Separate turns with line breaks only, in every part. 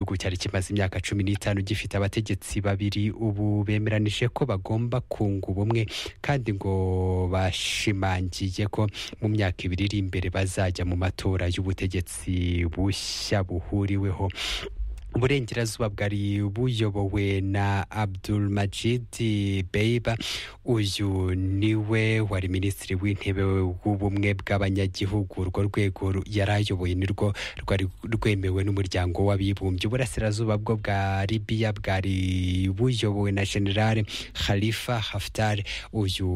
igihugu cyari kimaze imyaka cumi n'itanu gifite abategetsi babiri ubu bemeranije ko bagomba kunga ubumwe kandi ngo bashimangiye ko mu myaka ibiri iri imbere bazajya mu matora y'ubutegetsi bushya buhuriweho uburengerazuba bwari buyobowe na abdul majid beiba uyu niwe wari minisitiri w'intebe w'ubumwe bw'abanyagihugu urwo rwego yari ayoboye nirwo rwari rwemewe n'umuryango w'abibumbye uburasirazuba bwo bwa libiya bwari buyobowe na generale khalifa haftar uyu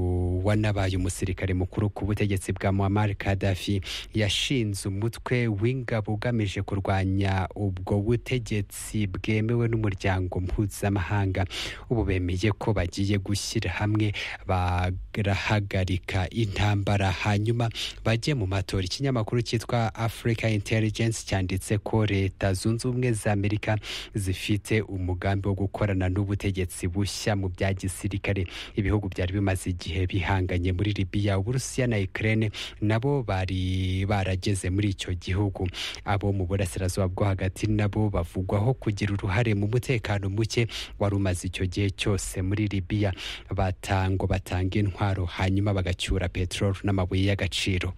wanabaye umusirikare mukuru ku butegetsi bwa muammar kadafi yashinze umutwe w'ingabo ugamije kurwanya ubwo butegetsi bwemewe n'umuryango mpuzamahanga ubu bemeye ko bagiye gushyira hamwe barahagarika intambara hanyuma bajye mu matora ikinyamakuru cyitwa Africa Intelligence cyanditse ko leta zunze ubumwe za amerika zifite umugambi wo gukorana n'ubutegetsi bushya mu bya gisirikare ibihugu byari bimaze igihe bihanganye muri libiya uburusiya na ukraine nabo bari barageze muri icyo gihugu abo mu burasirazuba bwo hagati nabo bavuga bavugwaho kugira uruhare mu mutekano muke wari umaze icyo gihe cyose muri libiya batango batanga intwaro hanyuma bagacyura peteroli n'amabuye y'agaciro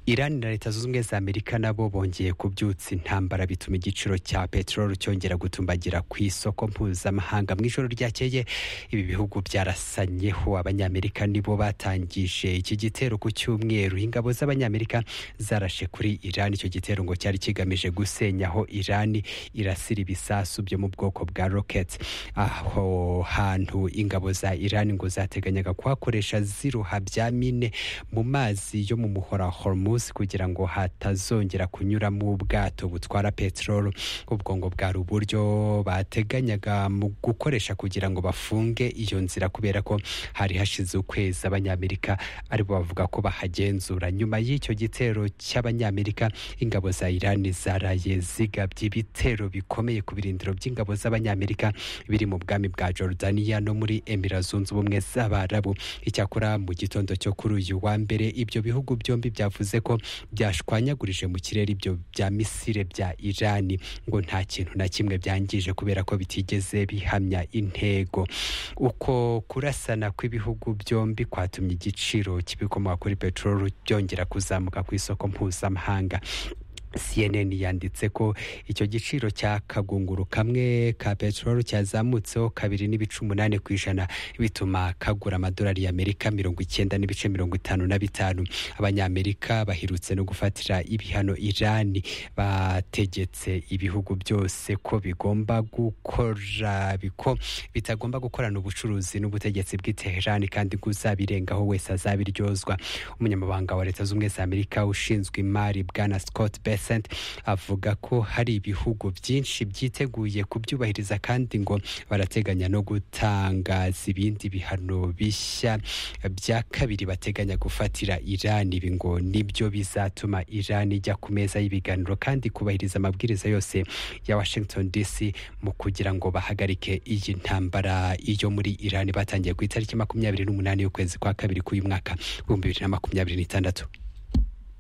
Iran na leta zunze ubumwe za Amerika nabo bongeye kubyutsa intambara bituma igiciro cya peteroli cyongera gutumbagira ku isoko mpuzamahanga mu ijoro ryakeye ibi bihugu byarasanyeho abanyamerika nibo batangije iki gitero ku cyumweru ingabo z'abanyamerika zarashe kuri Iran icyo gitero ngo cyari kigamije gusenyaho Iran irasira ibisasu byo mu bwoko bwa rocket aho hantu ingabo za Iran ngo zateganyaga kuhakoresha ziruha bya mine mu mazi yo mu muhora Hormuz kugira ngo hatazongera kunyuramo ubwato butwara peteroli ubwo ngo bwari uburyo bateganyaga mu gukoresha kugira ngo bafunge iyo nzira kubera ko hari hashize ukwezi abanyamerika aribo bavuga ko bahagenzura nyuma y'icyo gitero cy'abanyamerika ingabo za Iran zaraye zigabye ibitero bikomeye ku birindiro by'ingabo z'abanyamerika biri mu bwami bwa Jordania no muri Emira zunze ubumwe z'Abarabu icyakora mu gitondo cyo kuri uyu wa mbere ibyo bihugu byombi byavuze ko byashwanyagurije mu kirere ibyo bya misile bya Iran ngo nta kintu na kimwe byangije kubera ko bitigeze bihamya intego uko kurasana kw'ibihugu byombi kwatumye igiciro cy'ibikomoka kuri peteroli byongera kuzamuka ku isoko mpuzamahanga CNN yanditse ko icyo giciro cya kagunguru kamwe ka peteroli cyazamutseho kabiri n'ibice umunani ku ijana bituma kagura amadolari y'Amerika mirongo icyenda n'ibice mirongo itanu na bitanu abanyamerika bahirutse no gufatira ibihano Irani bategetse ibihugu byose ko bigomba gukora biko bitagomba gukorana ubucuruzi n'ubutegetsi bw'i Tehran kandi kuzabirengaho wese azabiryozwa umunyamabanga wa leta z'ubumwe za Amerika ushinzwe imari bwana Scott Bess avuga ko hari ibihugu byinshi byiteguye kubyubahiriza kandi ngo barateganya no gutangaza ibindi bihano bishya bya kabiri bateganya gufatira Iran ibi ngo nibyo bizatuma Iran ijya ku meza y'ibiganiro kandi kubahiriza amabwiriza yose ya Washington DC mu kugira ngo bahagarike iyi ntambara iyo muri Iran batangiye ku itariki makumyabiri n'umunani y'ukwezi kwa kabiri k'uyu mwaka w'ibihumbi bibiri na makumyabiri n'itandatu